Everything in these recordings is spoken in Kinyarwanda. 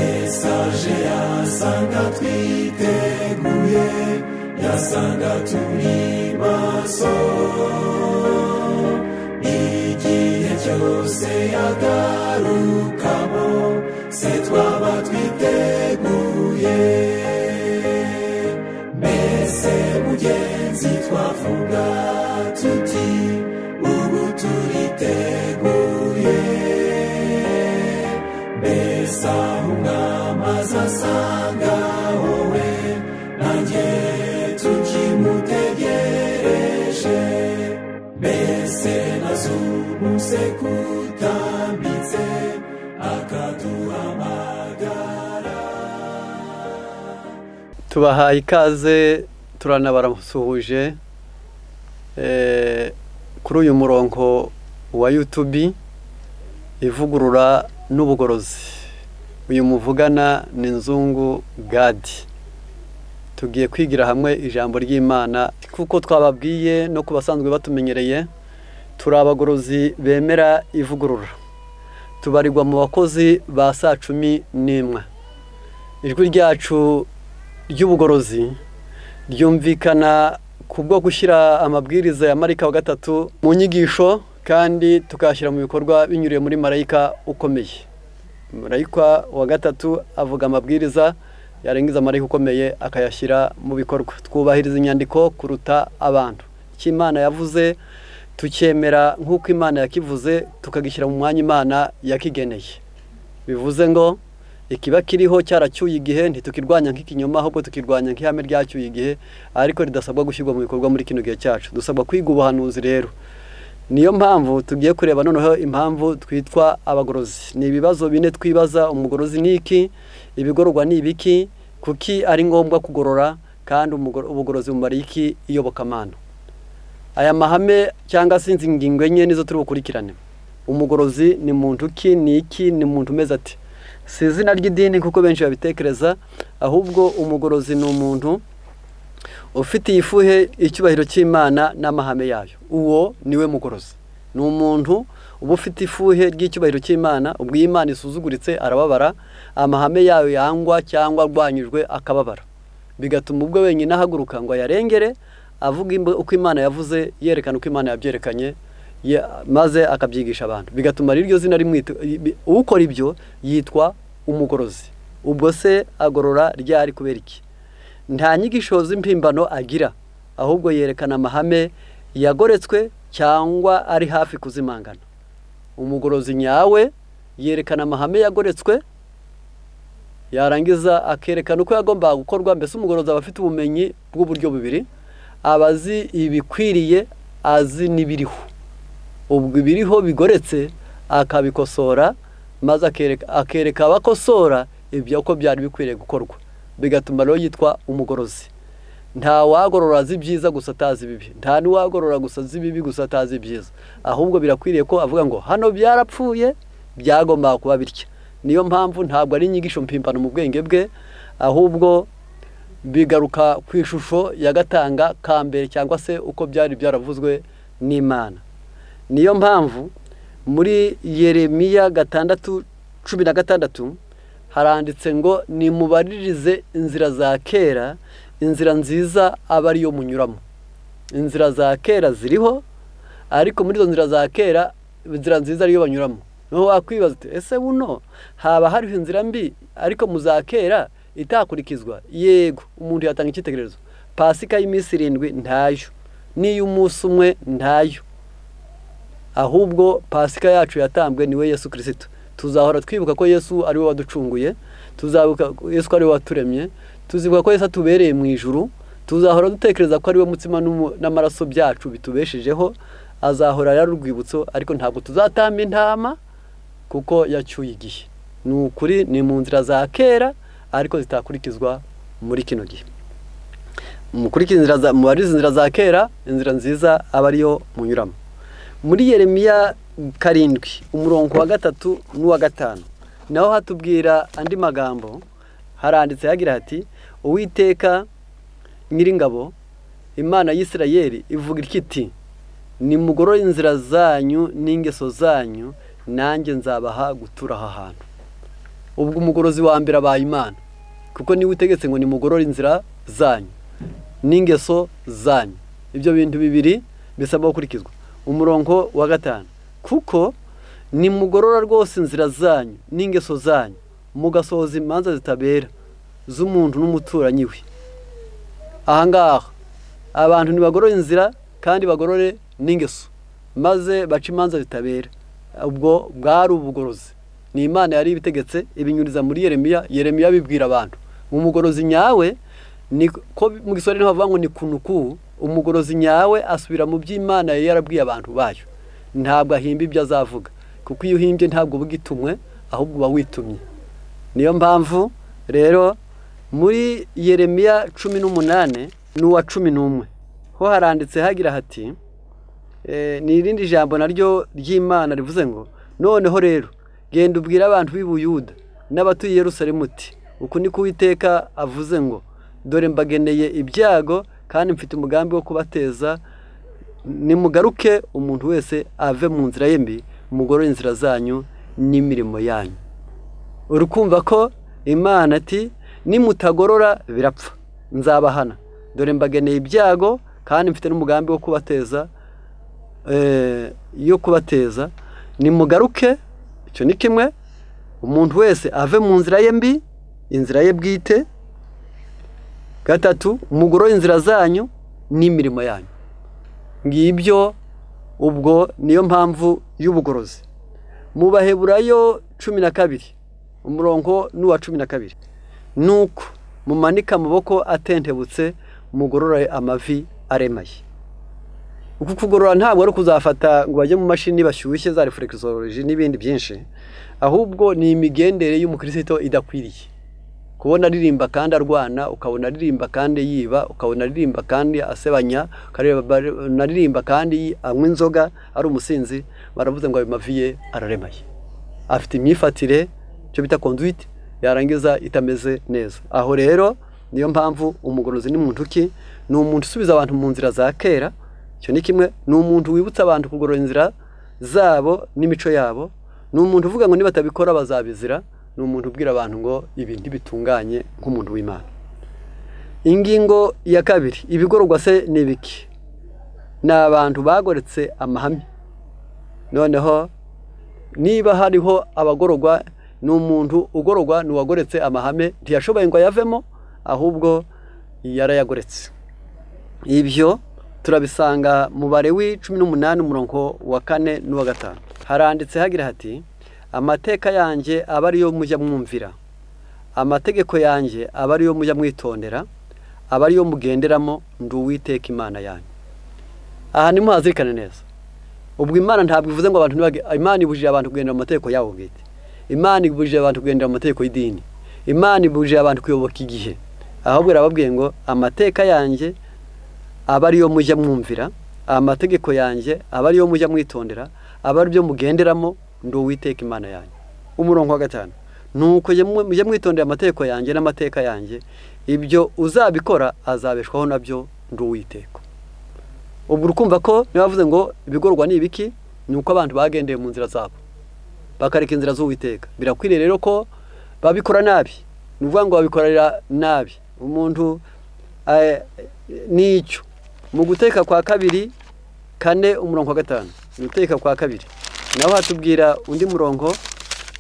mesaje yasanga twiteguye yasanga turi maso igihe cyose yagarukamo se twaba twiteguye mbese mugenzi twavuga tuti ubu turiteguye mbese aho umwamazi asanga wowe nanjye tukimutegereje mbese na z'ubu se kutambitse akaduhamagara tubahaye ikaze turanabasuhuje Eh, kuri uyu murongo wa yutubi ivugurura n'ubugorozi uyu muvugana ni nzungu gadi tugiye kwigira hamwe ijambo ry'imana kuko twababwiye no ku basanzwe batumenyereye turi abagorozi bemera ivugurura tubarirwa mu bakozi ba saa cumi n'imwe ijwi ryacu ry'ubugorozi ryumvikana ku bwo gushyira amabwiriza ya marika wa gatatu mu nyigisho kandi tukayashyira mu bikorwa binyuriye muri marayika ukomeye marayika wa gatatu avuga amabwiriza yarengeza marayika ukomeye akayashyira mu bikorwa twubahiriza inyandiko kuruta abantu icyo imana yavuze tucyemera nk'uko imana yakivuze tukagishyira mu mwanya imana yakigeneye bivuze ngo ikiba kiriho cyaracyuye igihe ntitukirwanya nk'ikinyoma ahubwo tukirwanya nk'ihame ryacyuye igihe ariko ridasabwa gushyirwa mu bikorwa muri kino gihe cyacu dusabwa kwiga ubuhanuzi rero niyo mpamvu tugiye kureba noneho impamvu twitwa abagorozi ni ibibazo bine twibaza umugorozi ni iki ibigororwa ni ibiki kuki ari ngombwa kugorora kandi umugoro- ubugorozi bumara iki iyobokamana aya mahame cyangwa se izi ngingo enye nizo turi bukurikirane umugorozi ni muntu ki ni iki ni muntu umeze ati si izina ry'idini kuko benshi babitekereza ahubwo umugorozi ni umuntu ufitiye ifuhe icyubahiro cy'imana n'amahame yayo uwo niwe mugorozi ni umuntu uba ufite ifuhe ry'icyubahiro cy'imana ubwo iyo imana isuzuguritse arababara amahame yayo yangwa cyangwa arwanyijwe akababara bigatuma ubwo wenyine ahaguruka ngo ayarengere avuga imb- uko imana yavuze yerekana uko imana yabyerekanye ye- maze akabyigisha abantu bigatuma riryo zina rimwita i- ukora ibyo yitwa umugorozi ubwo se agorora ryari kubera iki nta nyigisho z'impimbano agira ahubwo yerekana amahame yagoretswe cyangwa ari hafi kuzimangana umugorozi nyawe yerekana amahame yagoretswe yarangiza akerekana uko yagombaga gukorwa mbese umugorozi aba afite ubumenyi bw'uburyo bubiri aba azi ibikwiriye azi n'ibiriho ubwo ibiriho bigoretse akabikosora maze akereka- akereka abakosora ibyo uko byari bikwiriye gukorwa bigatuma rero yitwa umugorozi nta wagorora azi ibyiza gusa atazi ibibi nta n'uwagorora gusa azi ibibi gusa atazi ibyiza ahubwo birakwiriye ko avuga ngo hano byarapfuye byagombaga kuba bitya niyo mpamvu ntabwo ari inyigisho mpimbano mu bwenge bwe ahubwo bigaruka ku ishusho yagatanga ka mbere cyangwa se uko byari byaravuzwe n'imana niyo mpamvu muri yeremiya gatandatu cumi na gatandatu haranditse ngo nimubaririze inzira za kera inzira nziza aba ariyo munyuramo inzira za kera ziriho ariko muri izo nzira za kera inzira nziza ariyo banyuramo niho wakwibaza uti ese buno haba hariho inzira mbi ariko mu za kera itakurikizwa yego umuntu yatanga icyitegererezo pasika y'iminsi irindwi ntayo n'iy'umunsi umwe ntayo ahubwo pasika yacu yatambwe niwe yesu kirisito tuzahora twibuka ko yesu ari we waducunguye tuzabuka yesu ko ari we waturemye tuzibuka ko yesu atubereye mu ijuru tuzahora dutekereza ko ari we mutsima n'umu- n'amaraso byacu bitubeshejeho azahora ari urwibutso ariko ntabwo tuzatamba intama kuko yacyuye igihe ni ukuri ni mu nzira za kera ariko zitakurikizwa muri kino gihe mukurikiza inzira za mubarize inzira za kera inzira nziza aba ariyo munyuramo muri yeremiya karindwi umurongo wa gatatu n'uwa gatanu naho hatubwira andi magambo haranditse hagira hati uwiteka nyiringabo imana y'isirayeli ivuga itya iti nimugorore inzira zanyu n'ingeso zanyu nanjye nzabaha gutura aha hantu ubwo umugorozi wa mbere abaye imana kuko niwe utegetse ngo nimugorore inzira zanyu n'ingeso zanyu ibyo bintu bibiri bisaba gukurikizwa umurongo wa gatanu kuko nimugorora rwose inzira zanyu n'ingeso zanyu mugasohoza imanza zitabera z'umuntu n'umuturanyi we ahangaha abantu ntibagorore inzira kandi bagorore n'ingeso maze baca imanza zitabera ubwo bwari ubugorozi ni imana yari ibitegetse ibinyuriza muri yeremiya yeremiya bibwira abantu umugorozi nyawe ko mu gisore niho bavuga ngo ni kunuku umugorozi nyawe asubira mu by'imana yari yarabwiye abantu bayo ntabwo ahimba ibyo azavuga kuko iyo uhimbye ntabwo uba ugitumwe ahubwo uba witumye niyo mpamvu rero muri yeremiya cumi n'umunani n'uwa cumi n'umwe ho haranditse hagira hati ni irindi jambo naryo ry'imana rivuze ngo noneho rero genda ubwire abantu b'i Buyuda n'abatuye Yerusalemu uti uku ni kuwiteka avuze ngo dore mbageneye ibyago kandi mfite umugambi wo kubateza nimugaruke umuntu wese ave mu nzira ye mbi mugorore inzira zanyu n'imirimo yanyu urukumva ko imana ati nimutagorora birapfa nzabahana dore mbageneye ibyago kandi mfite n'umugambi wo kubateza yo kubateza nimugaruke icyo ni kimwe umuntu wese ave mu nzira ye mbi inzira ye bwite gatatu mugorore inzira zanyu n'imirimo yanyu ngibyo ubwo niyo mpamvu y'ubugorozi mu baheburayo cumi na kabiri umurongo n'uwa cumi na kabiri nuko mumanika amaboko atentebutse mugorora amavi aremaye uku kugorora ntabwo ari ukuzafata ngo bajye mu mashini bashyushye za refurekisoroji n'ibindi byinshi ahubwo ni imigendere y'umukirisito idakwiriye kubona aririmba kandi arwana ukabona aririmba kandi yiba ukabona aririmba kandi asebanya aririmba kandi anywa inzoga ari umusinzi baravuze ngo ayo mavi ye araremaye afite imyifatire icyo bita konduwiti yarangiza itameze neza aho rero niyo mpamvu umugorozi ni muntu ki ni umuntu usubiza abantu mu nzira za kera icyo ni kimwe ni umuntu wibutsa abantu kugorora inzira zabo n'imico yabo ni umuntu uvuga ngo nibatabikora bazabizira ni umuntu ubwira abantu ngo ibintu bitunganye nk'umuntu w'imana ingingo ya kabiri ibigororwa se ni ibiki ni abantu bagoretse amahame noneho niba hariho abagororwa ni umuntu ugororwa ni uwagoretse amahame ntiyashoboye ngo ayavemo ahubwo yarayagoretse ibyo turabisanga mu bare w'icumi n'umunani umurongo wa kane n'uwa gatanu haranditse hagira hati amateka yanjye aba ariyo mujya mwumvira amategeko yanjye aba ariyo mujya mwitondera aba ariyo mugenderamo ndi uwiteka imana yanyu aha ni muhazirikane neza ubwo imana ntabwo ivuze ngo abantu imana ibujije abantu kugendera mu mategeko yabo bwite imana ibujije abantu kugendera mu mategeko y'idini imana ibujije abantu kuyoboka igihe ahubwo irababwiye ngo amateka yanjye aba ariyo mujya mwumvira amategeko yanjye aba ariyo mujya mwitondera aba aribyo mugenderamo ndi uwiteka imana yanjye umurongo wa gatanu ni uko mujya mwitondera amategeko yanjye n'amateka yanjye ibyo uzabikora azabeshwaho nabyo ndi uwiteka ubu urukumva ko nibavuze ngo ibigorwa ni ibiki ni uko abantu bagendeye mu nzira zabo bakareka inzira z'uwiteka birakwiriye rero ko babikora nabi ni ukuvuga ngo babikorera nabi umuntu n'icyo mu guteka kwa kabiri kane umurongo wa gatanu guteka kwa kabiri naho hatubwira undi murongo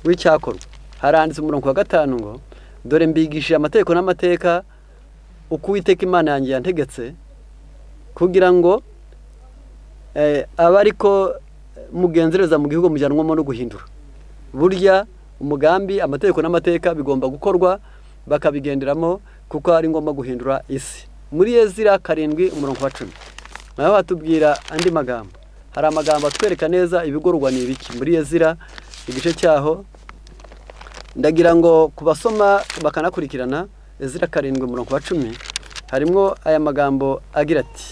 w'icyakorwa haranditse umurongo wa gatanu ngo dore mbigishije amategeko n'amateka uko uwiteka imana yanjye yantegetse kugira ngo abe ariko mugenzereza mu gihugu mujyanwamo no guhindura burya umugambi amategeko n'amateka bigomba gukorwa bakabigenderamo kuko ari ngombwa guhindura isi muri ezira karindwi umurongo wa cumi naho batubwira andi magambo hari amagambo atwereka neza ibigorwa ni ibiki muri ezira igice cyaho ndagira ngo ku basoma bakanakurikirana ezira karindwi umurongo wa cumi harimo aya magambo agira ati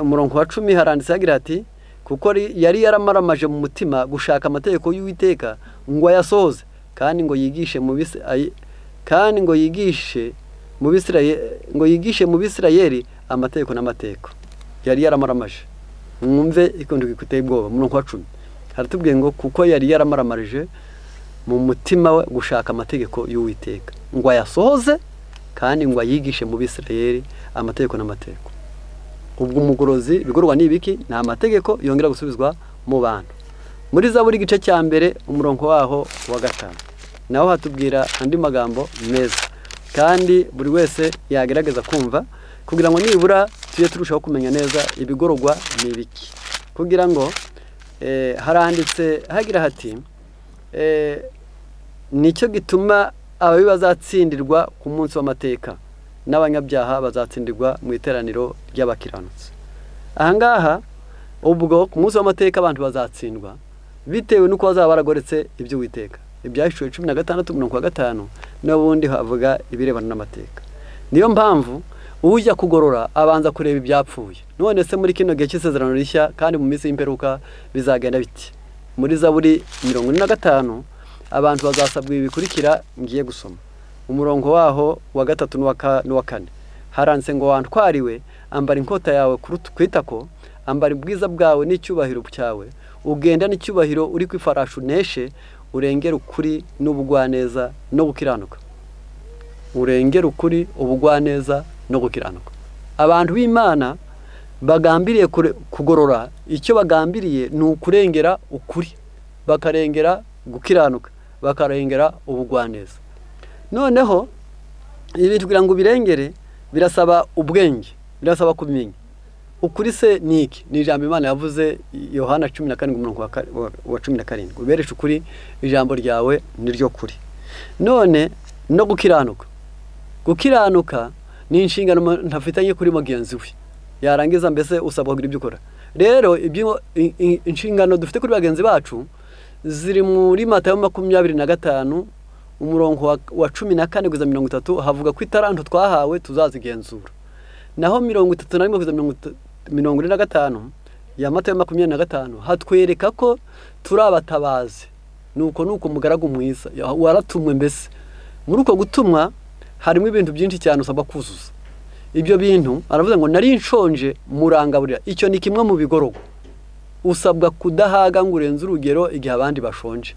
umurongo wa cumi haranditse agira ati kuko yari yaramaramaje mu mutima gushaka amategeko y'uwiteka ngo ayasohoze kandi ngo yigishe mu kandi ngo yigishe mu ngo yigishe mu bisirayeri amategeko n'amateko yari yaramaramaje mwumve ikondo gikuteye ubwoba murongo wa cumi haratubwiye ngo kuko yari yaramaramaraje mu mutima we gushaka amategeko y'uwiteka ngo ayasohoze kandi ngo ayigishe mu bisirayeri amategeko n'amategeko ubwo umugorozi bigurwa n'ibiki ni amategeko yongera gusubizwa mu bantu muri za buri gice cya mbere umurongo waho wa gatanu naho hatubwira andi magambo meza kandi buri wese yagerageza kumva kugira ngo nibura tujye turushaho kumenya neza ibigororwa ni ibiki kugira ngo haranditse hagira hati nicyo gituma ababi bazatsindirwa ku munsi w'amateka n'abanyabyaha bazatsindirwa mu iteraniro ry'abakiranutsi ahangaha ubwo ku munsi w'amateka abantu bazatsindwa bitewe n'uko bazaba baragoretse ibyo witeka ibyashyuwe cumi na gatandatu mirongo gatanu n'ubundi havuga ibirebana n'amateka niyo mpamvu ujya kugorora abanza kureba ibyapfuye none se muri kino gihe cy'isezerano rishya kandi mu minsi y'imperuka bizagenda biti muri zaburi mirongo ine na gatanu abantu bazasabwa ibi bikurikira ngiye gusoma umurongo waho wa gatatu n'uwa kane haranditse ngo wantwariwe ambara inkota yawe ku itako ambara ubwiza bwawe n'icyubahiro cyawe ugenda n'icyubahiro uri ku ifarashi uneshe urengera ukuri n'ubugwaneza no gukiranuka urengera ukuri ubugwaneza no gukiranuka abantu b'imana bagambiriye kugorora icyo bagambiriye ni ukurengera ukuri bakarengera gukiranuka bakarengera ubugwaneza noneho ibi kugira ngo ubirengere birasaba ubwenge birasaba kumenya ukuri se ni iki ni ijambo imana yavuze yohana cumi na karindwi umurongo wa cumi na karindwi ubereshe ukuri ijambo ryawe niryo kuri none no gukiranuka gukiranuka ni inshingano umuntu afitanye kuri mugenzi we yarangiza mbese usabwa kugira ibyo ukora rero inshingano dufite kuri bagenzi bacu ziri muri matayo makumyabiri na gatanu umurongo wa cumi na kane kugeza mirongo itatu havuga ko itaranto twahawe tuzazigenzura naho mirongo itatu na rimwe kugeza mirongo ine na gatanu ya mata makumyabiri na gatanu hatwereka ko turi abatabazi nuko nuko umugaragu mwiza waratumwe mbese muri uko gutumwa harimo ibintu byinshi cyane usabwa kuzuza ibyo bintu aravuze ngo nari nshonje murangaburira icyo ni kimwe mu bigororwa usabwa kudahaga ngo urenze urugero igihe abandi bashonje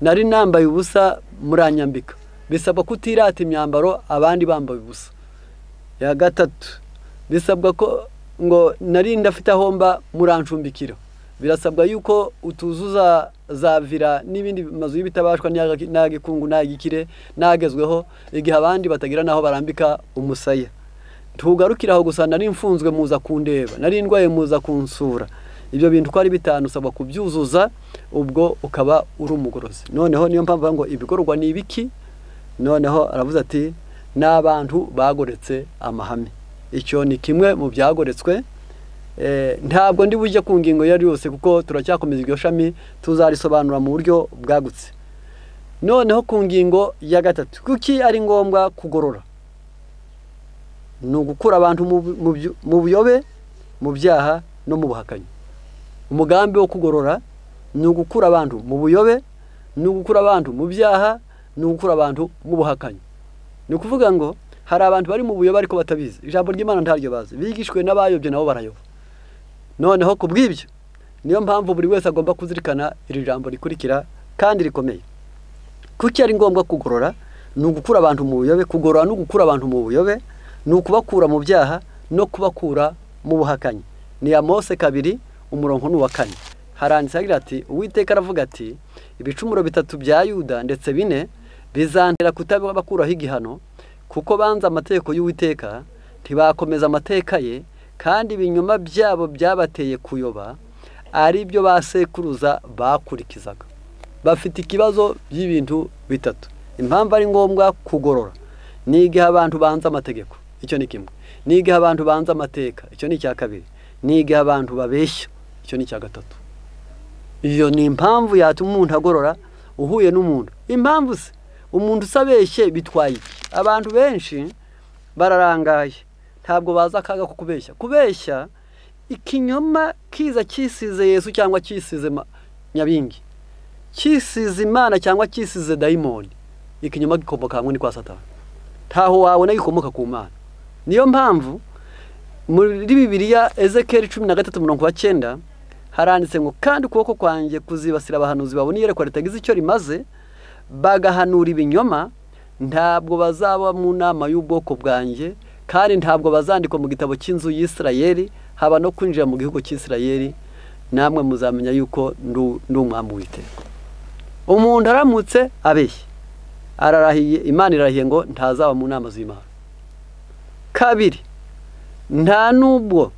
nari nambaye ubusa muranyambika bisabwa kutirata imyambaro abandi bambaye ubusa ya gatatu bisabwa ko ngo nari ndafite aho mba murancumbikira birasabwa yuko utuzuza za vira n'ibindi mazu y'ibitabashwa n'agikungu n'agikire n'agezweho igihe abandi batagira n'aho barambika umusaya ntugarukire aho gusa nari mfunzwe muza kundeba nari ndwaye muza kunsura ibyo bintu uko ari bitanu usabwa kubyuzuza ubwo ukaba uri umugorozi noneho niyo mpamvu ngo ibikorwa ni ibiki noneho aravuze ati n'abantu bagoretse amahame icyo ni kimwe mu byagoretswe ntabwo ndi bujye ku ngingo iyo ari yose kuko turacyakomeza iryo shami tuzarisobanura mu buryo bwagutse noneho ku ngingo ya gatatu kuki ari ngombwa kugorora ni ugukura abantu mu buyobe mu byaha no mu buhakanyi umugambi wo kugorora ni ugukura abantu mu buyobe ni ugukura abantu mu byaha ni ugukura abantu mu buhakanyi ni ukuvuga ngo hari abantu bari mu buyobe ariko batabizi ijambo ry'imana ntaryo bazi bigishwe n'abayobye nabo barayoba noneho ku bw'ibyo niyo mpamvu buri wese agomba kuzirikana iri jambo rikurikira kandi rikomeye kuki ari ngombwa kugorora ni ugukura abantu mu buyobe kugorora no gukura abantu mu buyobe ni ukubakura mu byaha no kubakura mu buhakanyi ni ya mose kabiri umurongo ni uwa kane haranditse agira ati uwiteka aravuga ati ibicumuro bitatu bya yuda ndetse bine bizantera kutabakuraho igihano kuko banze amategeko y'uwiteka ntibakomeza amategeko ye kandi ibinyoma byabo byabateye kuyoba ari byo ba sekuruza bakurikizaga bafite ikibazo by'ibintu bitatu impamvu ari ngombwa kugorora ni igihe abantu banze amategeko icyo ni kimwe ni igihe abantu banze amateka icyo ni icya kabiri ni igihe abantu babeshya icyo ni icya gatatu iyo ni impamvu yatuma umuntu agorora uhuye n'umuntu impamvu se umuntu usabeshye bitwaye iki abantu benshi bararangaye ntabwo bazi akaga ko kubeshya kubeshya ikinyoma kiza cyisize yesu cyangwa cyisize nyabingi cyisize imana cyangwa cyisize dayimoni ikinyoma gikomoka hamwe ni kwa satani ntaho wabona gikomoka ku mana niyo mpamvu muri bibiriya ezekeri cumi na gatatu mirongo icyenda haranditse ngo kandi ukuboko kwanjye kuzibasira abahanuzi babona iyerekwa ritagize icyo rimaze bagahanura ibinyoma ntabwo bazaba mu nama y'ubwoko bwanjye kandi ntabwo bazandikwa mu gitabo cy'inzu y'isirayeri haba no kwinjira mu gihugu cy'isirayeri namwe muzamenya yuko ndi umwambi w'iteka umuntu aramutse abeshye ararahiye imana irahiye ngo ntazaba mu nama z'imana kabiri nta n'ubwo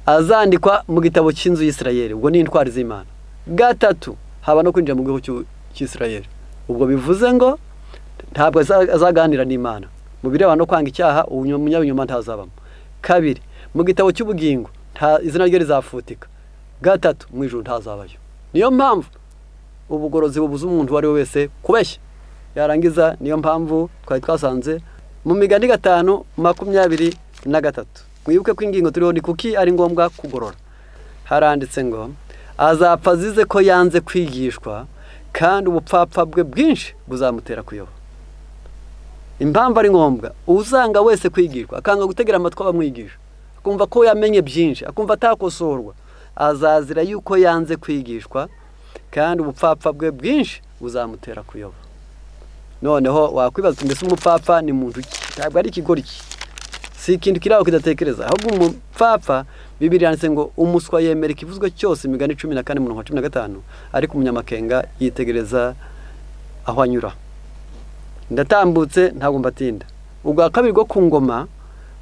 azandikwa mu gitabo cy'inzu y'isirayeri ubwo ni intwari z'imana gatatu haba no kwinjira mu gihugu cy'isirayeri ubwo bivuze ngo ntabwo azaganira n'imana mu birebana no kwanga icyaha umunyabinyoma ntazabamo kabiri mu gitabo cy'ubugingo izina rye rizafutika gatatu mu ijoro ntazabayo niyo mpamvu ubugorozi bubuze umuntu uwo ari we wese kubeshya yarangiza niyo mpamvu twari twasanze mu migani gatanu makumyabiri na gatatu mwibuke ko ingingo turiho ni kuki ari ngombwa kugorora haranditse ngo azapfa azize ko yanze kwigishwa kandi ubupfapfa bwe bwinshi buzamutera kuyoba impamvu ari ngombwa uzanga wese kwigishwa akanga gutegera amatwi abamwigisha akumva ko yamenye byinshi akumva atakosorwa azazira yuko yanze kwigishwa kandi ubupfapfa bwe bwinshi buzamutera kuyoba noneho wakwibaza uti mbese umupfapfa ni muntu ki ntabwo ari ikigoryi si ikintu kiri aho kidatekereza ahubwo umupfapfa bibiri yanditse ngo umuswa yemera ikivuzwe cyose imigani cumi na kane mirongo cumi na gatanu ariko umunyamakenga yitegereza aho anyura ndatambutse ntabwo mbatinda ubwa kabiri bwo ku ngoma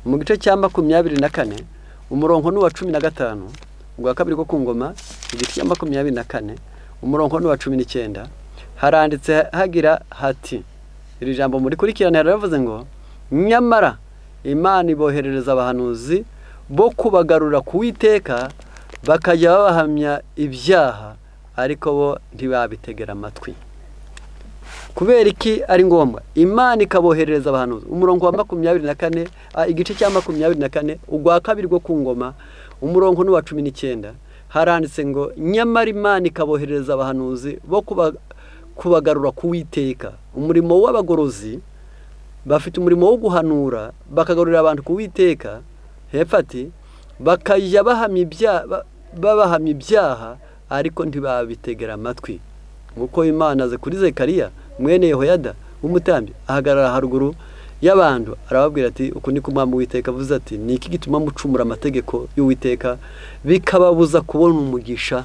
mu gice cya makumyabiri na kane umurongo ni uwa cumi na gatanu ubwa kabiri bwo ku ngoma igice cya makumyabiri na kane umurongo ni uwa cumi n'icyenda haranditse hagira hati iri jambo muri kurikirana riravuze ngo nyamara imana iboherereza abahanuzi bo kubagarura ku witeka bakajya babahamya ibyaha ariko bo ntibabitegera amatwi kubera iki ari ngombwa imana ikaboherereza abahanuzi umurongo wa makumyabiri na kane igice cya makumyabiri na kane ugwa kabiri rwo ku ngoma umurongo n'uwa cumi n'icyenda haranditse ngo nyamara imana ikaboherereza abahanuzi bo kubagarura ku witeka umurimo w'abagorozi bafite umurimo wo guhanura bakagarurira abantu ku witeka hepfati bakajya babahamya ibyaha ariko ntibabitegera amatwi nk'uko imana aze kuri zekariya mwene yehoyada w'umutambyi ahagarara haruguru y'abantu arababwira ati uku ni kumwamba witeka avuze ati ni iki gituma mucumura amategeko y'uwiteka bikababuza kubona umugisha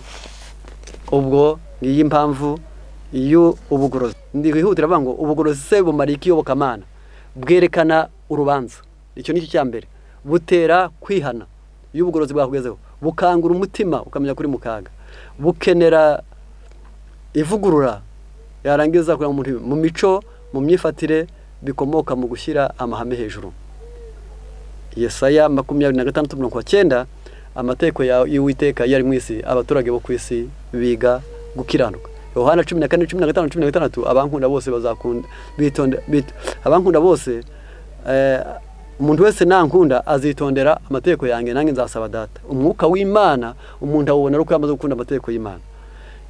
ubwo ngiyi mpamvu iyo ubugorozi ndihutira avuga ngo ubugorozi se bumara iki iyobokamana bwerekana urubanza icyo ni cyo cya mbere butera kwihana iyo ubugorozi bwakugezeho bukangura umutima ukamenya kuri mukaga bukenera ivugurura yarangiza kugira ngo mu mico mu myifatire bikomoka mu gushyira amahame hejuru yesaya makumyabiri na gatandatu mirongo cyenda amategeko y'uwiteka yari mu isi abaturage bo ku isi biga gukiranuka yohana cumi na kane cumi na gatanu cumi na gatandatu abankunda bose bazakunda bitonda abankunda bose umuntu wese nankunda azitondera amategeko yanjye nanjye nzasaba data umwuka w'imana umuntu awubona ari uko yamaze gukunda amategeko y'imana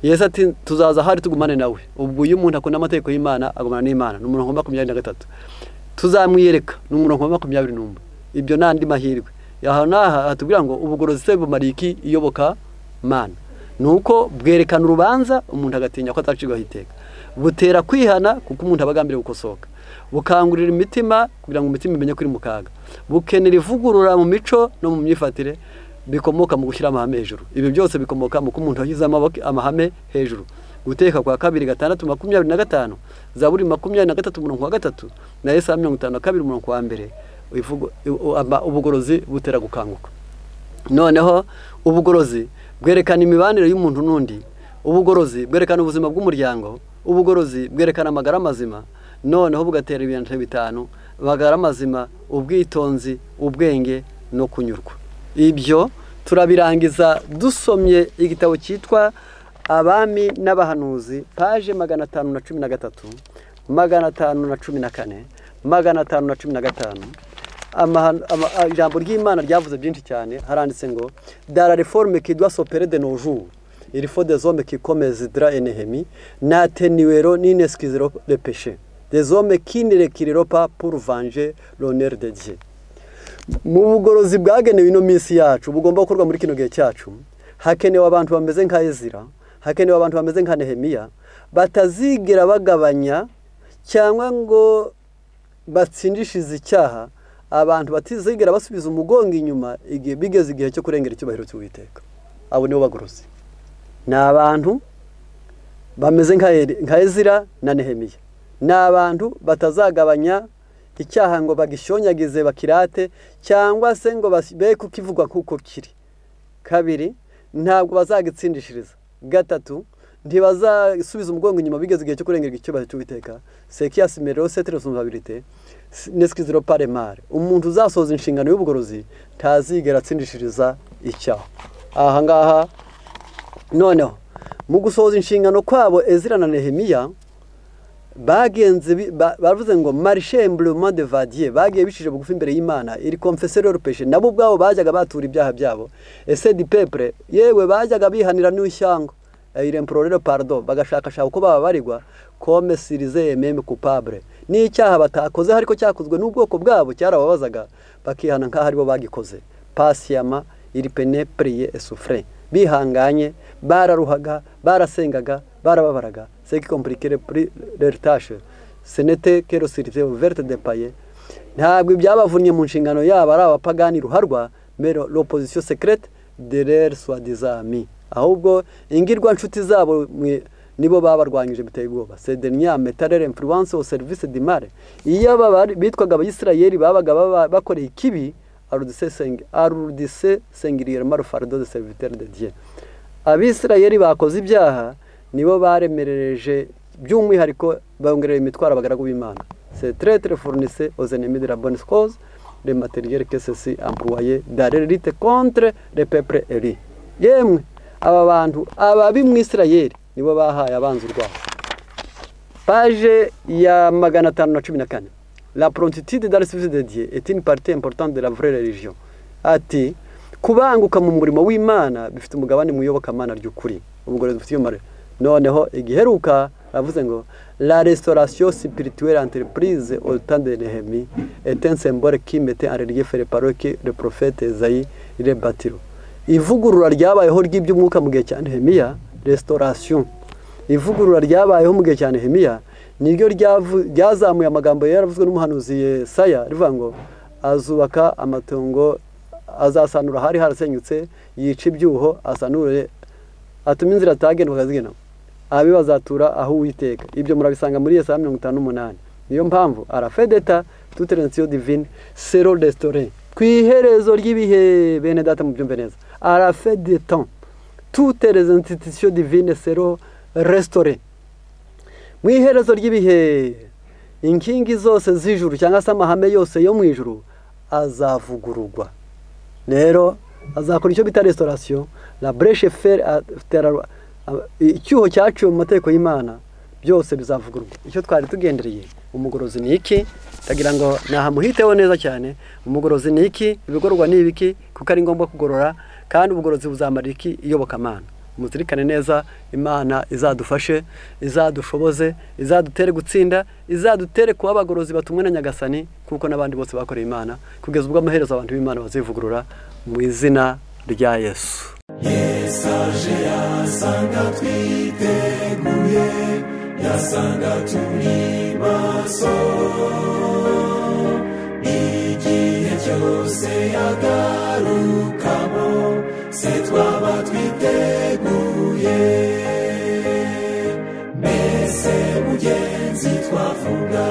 yesu ati tuzaza ahari tugumane nawe ubwo iyo umuntu akunda amategeko y'imana agumana n'imana ni umurongo wa makumyabiri na gatatu tuzamwiyereka ni umurongo wa makumyabiri n'umwe ibyo n'andi mahirwe aha n'aha hatubwira ngo ubugorozi se bumara iki iyoboka mana ni uko bwerekana urubanza umuntu agatinya ko atacirwaho iteka butera kwihana kuko umuntu aba agambiriye gukosoka bukangurira imitima kugira ngo umutima umenye kuri mukaga bukenera ivugurura mu mico no mu myifatire bikomoka mu gushyira amahame hejuru ibi byose bikomoka mu umuntu yashyize amahame hejuru guteka kwa kabiri gatandatu makumyabiri na gatanu zaburi makumyabiri na gatatu umurongo wa gatatu na esaha mirongo itanu na kabiri umurongo wa mbere ubugorozi butera gukanguka noneho ubugorozi bwerekana imibanire y'umuntu n'undi ubugorozi bwerekana ubuzima bw'umuryango ubugorozi bwerekana amagara mazima noneho bugatera ibintu bitanu amagara mazima ubwitonzi ubwenge no kunyurwa ibyo turabirangiza dusomye igitabo cyitwa abami n'abahanuzi paje magana atanu na cumi na gatatu magana atanu na cumi na kane magana atanu na cumi na gatanu ijambo ry'imana ryavuze byinshi cyane haranditse ngo dara reforme kidwa sopere de nojuru irifo de zome kikomeze dra enehemi na teniwero n'ineskizero de peshe de zome kinerekireropa pour venger l'honneur de dieu mu bugorozi bwagenewe ino minsi yacu bugomba gukorwa muri kino gihe cyacu hakenewe abantu bameze nka ezira hakenewe abantu bameze nka nehemiya batazigira bagabanya cyangwa ngo batsindishize icyaha abantu batizigira basubiza umugongo inyuma igihe bigeze igihe cyo kurengera icyubahiro cy'uwiteka abo nibo bagorozi ni abantu bameze nka ezira na nehemiya ni abantu batazagabanya icyaha ngo bagishonyagize bakirate cyangwa se ngo be kukivugwa nk'uko kiri kabiri ntabwo bazagitsindishiriza gatatu ntibazasubiza umugongo inyuma bigeze igihe cyo kurengera icyubahiro cy'uwiteka sekiyasi merero setire sumvabirite nesikiziro paremare umuntu uzasoza inshingano y'ubugorozi ntazigera atsindishiriza icyaha aha ngaha noneho mu gusohoza inshingano kwabo ezira na nehemiya bagenze bavuze ngo marishemburema de vadiye bagiye bicije bugufi imbere y'imana iri komfesero rupeje nabo ubwabo bajyaga batura ibyaha byabo ese di pepure yewe bajyaga bihanira n'ishyanga irempororero pardo bagashakashaka uko baba barigwa kome sirize meme kupabure ni icyaha batakoze ariko cyakozwe n'ubwoko bwabo cyarababazaga bakihana nk'aho aribo bagikoze pasiyama iri pene puriye esufure bihanganye bararuhaga barasengaga barababaraga seki kompurikire puri reritashe senete kero sirive verte de paye ntabwo ibyabavunnye mu nshingano yabo ari abapagani ruharwa mero l'opposition secrète de leurs soi-disant ahubwo ingirwa nshuti zabo nibo babarwanyije biteye ubwoba sedenya metarere influence au service de mare iyo bitwaga abayisirayeli babaga bakoreye ikibi arudise sengiriyeri marufardo de serviteur de dieu abisirayeli bakoze ibyaha nibo baremerereje by'umwihariko bongerera imitwaro abagaragu b'imana setere telefonise ozenemi de la bonne cause le materiel que ceci employé dare rite contre le peuple eri yemwe aba bantu ababi mu isirayeli nibo bahaye abanzi urwabo paje ya magana atanu na cumi na kane la prontitude dans le service de dieu est une partie importante de la vraie religion ati kubanguka mu murimo w'imana bifite umugabane mu iyobokamana ry'ukuri ubugorozi bufite iyo noneho igiheruka avuze ngo la restaurasiyo sipirituwere enteripurize orutande nehemi etensembore kimete arerigefere paroke le profete zayi le batiro ivugurura ryabayeho ry'iby'umwuka mu gihe cya nehemiya restaurasiyo ivugurura ryabayeho mu gihe cya nehemiya niryo ryazamuye amagambo yaravuzwe n'umuhanuzi Yesaya rivuga ngo azubaka amatungo azasanura hari harasenyutse yica ibyuho asanure atume inzira atagendwa akazigena abi bazatura aho uwiteka ibyo murabisanga muri yesaya mirongo itanu n'umunani niyo mpamvu arafedeta tuterensiyo divine sero resitora ku iherezo ry'ibihe bene data mu byumve neza arafedeta tuterensiyo divine sero resitora mu iherezo ry'ibihe inkingi zose z'ijuru cyangwa se amahame yose yo mu ijuru azavugururwa rero azakora icyo bita restaurasiyo la bureshe feri icyuho cyaciwe mu mategeko y'imana byose bizavugurwa icyo twari tugendereye umugorozi ni iki ndagira ngo ntahamuhiteho neza cyane umugorozi ni iki ibigororwa ni ibiki kuko ari ngombwa kugorora kandi ubugorozi buzamara iki iyobokamana muzirikane neza imana izadufashe izadushoboze izadutere gutsinda izadutere kuba abagorozi batumwe na nyagasani kuko n'abandi bose bakoreye imana kugeza ubwo amaherezo abantu b'imana bazivugurura mu izina rya yesu yesu aje yasanga twiteguye yasanga turi maso igihe cyose yagarukamo se twaba twiteguye mbese mugenzi twavuga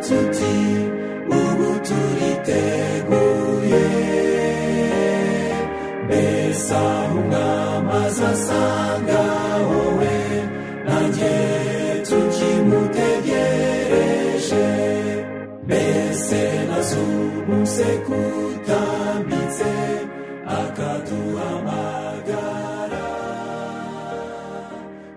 tuti ubu turiteguye mbese aho umwamazi asanga wowe nanjye tukimutegereje mbese na z'ubu se kutambitse akaduhamagara